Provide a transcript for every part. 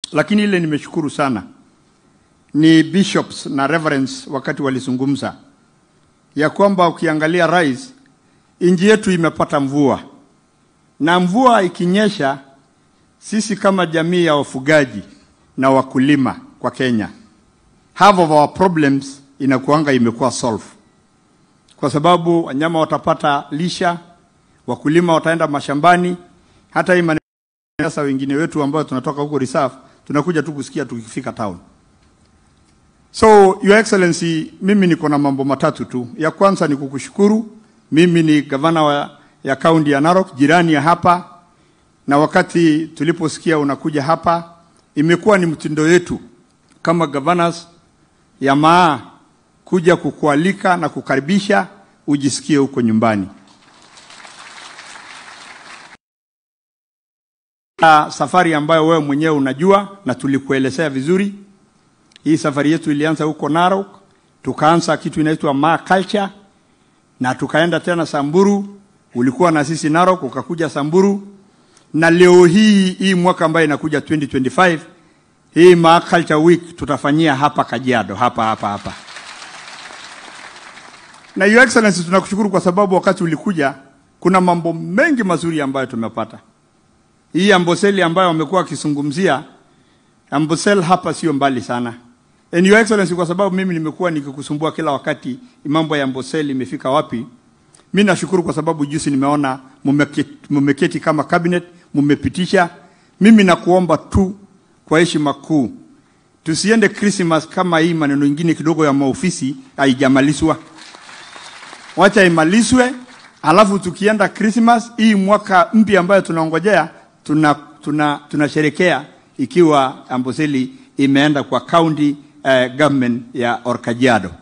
lakini ile nimeshukuru sana ni bishops na reverends wakati walizungumza ya kwamba ukiangalia rais, nchi yetu imepata mvua, na mvua ikinyesha, sisi kama jamii ya wafugaji na wakulima kwa Kenya, half of our problems inakuanga imekuwa solve, kwa sababu wanyama watapata lisha, wakulima wataenda mashambani. Hata hii maneno sasa, wengine wetu ambao tunatoka huko reserve tunakuja tu kusikia tukifika town. So your excellency, mimi niko na mambo matatu tu. Ya kwanza ni kukushukuru. Mimi ni gavana wa ya kaunti ya Narok, jirani ya hapa, na wakati tuliposikia unakuja hapa, imekuwa ni mtindo yetu kama governors ya maa kuja kukualika na kukaribisha ujisikie huko nyumbani. Ah, Safari ambayo wewe mwenyewe unajua na tulikuelezea vizuri. Hii safari yetu ilianza huko Narok, tukaanza kitu inaitwa Maa Culture na tukaenda tena Samburu. Ulikuwa na sisi Narok, ukakuja Samburu, na leo hii hii mwaka ambayo inakuja 2025 hii Maa Culture Week tutafanyia hapa Kajiado, hapa hapa hapa. Na Your Excellency, tunakushukuru kwa sababu wakati ulikuja kuna mambo mengi mazuri ambayo tumepata. Hii Amboseli ambayo wamekuwa wakizungumzia, Amboseli hapa sio mbali sana. And Your Excellency, kwa sababu mimi nimekuwa nikikusumbua kila wakati mambo ya Amboseli imefika wapi, mimi nashukuru kwa sababu juzi nimeona mumeketi, mumeketi kama cabinet mumepitisha. Mimi nakuomba tu kwa heshima kuu tusiende Christmas kama hii maneno ingine kidogo ya maofisi haijamalizwa. Wacha imalizwe, alafu tukienda Christmas hii mwaka mpya ambayo tunaongojea tuna tuna tunasherekea ikiwa Amboseli imeenda kwa county uh, government ya Orkajiado.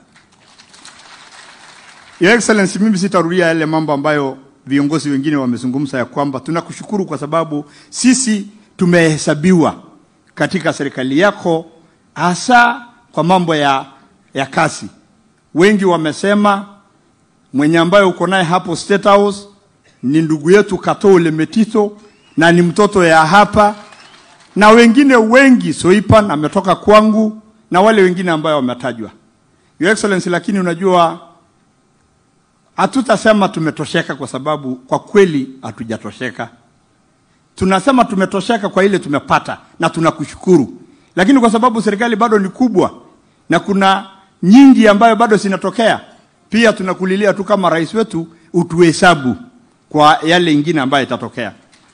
Your Excellency, mimi sitarudia yale mambo ambayo viongozi wengine wamezungumza ya kwamba tunakushukuru kwa sababu sisi tumehesabiwa katika serikali yako hasa kwa mambo ya, ya kazi. Wengi wamesema mwenye ambaye uko naye hapo State House ni ndugu yetu Katole Metito na ni mtoto ya hapa, na wengine wengi Soipan ametoka kwangu na wale wengine ambayo wametajwa, Your Excellency. Lakini unajua hatutasema tumetosheka, kwa sababu kwa kweli hatujatosheka. Tunasema tumetosheka kwa ile tumepata na tunakushukuru, lakini kwa sababu serikali bado ni kubwa na kuna nyingi ambayo bado zinatokea, pia tunakulilia tu kama rais wetu utuhesabu kwa yale ingine ambayo itatokea.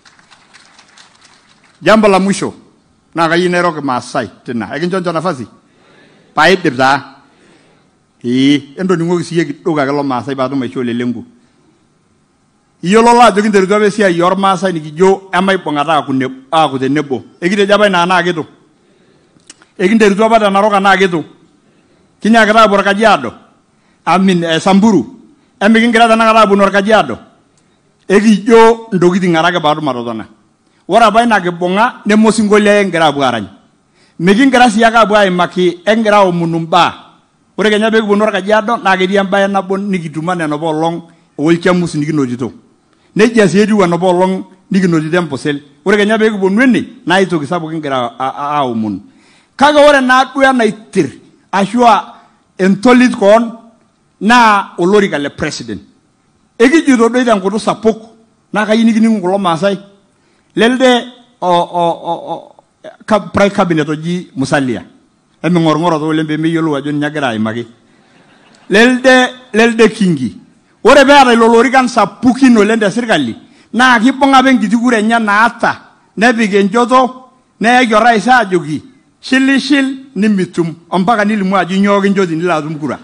Jambo la mwisho na kayineroke Maasai tena ekinchoncho nafasi paidip taa ee entoning'oki siiyie kidogo ake lo Maasai paatum aishoo lelengu iyiololo ajo kinterutua apa esiai ormaasai nikijo emaibung'ata aaku neb- aaku tenebo ekitejo apa ina anaa kitu ekinterutua apa te Narok anaa kitu kinyaakita aapuo Orkajiado amin eh, Samburu emikingira tenakata aaponu Orkajiado ekijo ntokitin are ake paatum atotona ore apa ina kibung'a nemosinkolio ake kingira aapuo aarany mikingira sii ake aapuo aimaki ekingira aomonu mbaa ore kenya pee kiponu Orkajiado naa ketii embaye nabo nikituma nena olong olchamus nikinotito nejia sii etiu enapa olong nikinotito Amboseli ore kenya pee kiponu ene naa aitoki sapuk kingira a- a- aomonu kake ore naaduo enaitir ashu a entolit koon naa olorika le president ekijito doi tenkutuk sapuk naa kayieu nikiningu kulo maasai lelde o, o, o, o, ka, prime cabinet oji Musalia eming'orng'oro taa oleng pemeyiolou ajo ninye agira aimaki lelde lelde kingi ore peeta ilo lorikan sapukin oleng te sirkali naa kibung'a apa enkiti kura enye naata nepik enchoto neyaki orais aajoki shilishil nimitum ompaka nilimu ajo inyoo kinchoti nilo atum kura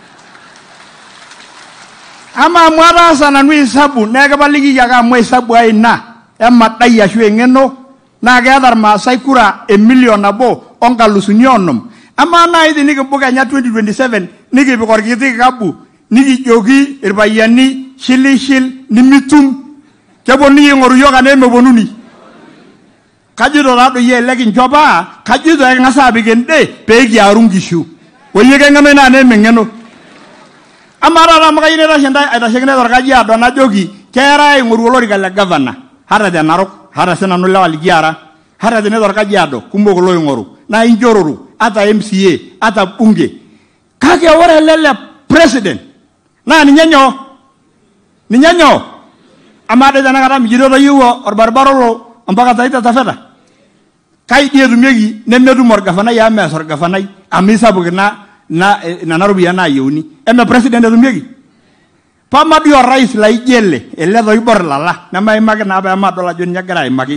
ama amu ataasa nanu hisabu naa ekipalikiki ake amu hisabu ai ina emadai ashu eng'eno naa keeta irmaasai kura emilion nabo onkalusuni onom amaa naaji tenikimbung kenya 2027 nikipik orkiti kikabu nikijoki irpayiani shilishil nimitum keponunui aing'oru yiok anaa emeponuni kajito taadoi ele kincho paa kajito eking'as aapik ende pee kiaru nkishu oyie keng'eno ina anaa emeng'eno amaa taata amu kayieu naitashe ntae aitashekintae torkajiado najoki keerae aing'oru olorika le gavana hata te narok hata sinanu lewa likiara hata tene torkajiado kumok loing'oru naa inchororo hata mca hata bunge kake ore ele le president naa ninye nyoo ninye nyoo amaa doi tenakata mijito toyieu orbaribara olo ompaka taita taveta kai dii etumieki nemetum orgavanai amu mees orgavanai amu isapuk ina ina nena ropiyiani naayieuni eme president etumieki pama dii orais laijo ele ele toibor lala nemaimaki naa peemadol ajo ninye egira aimaki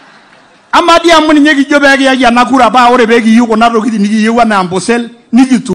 ama dii amu ninye kijo peekiyaki ena kura paa ore peekiyieu kuna tokitin nikiyieu anaa ambosel nikitum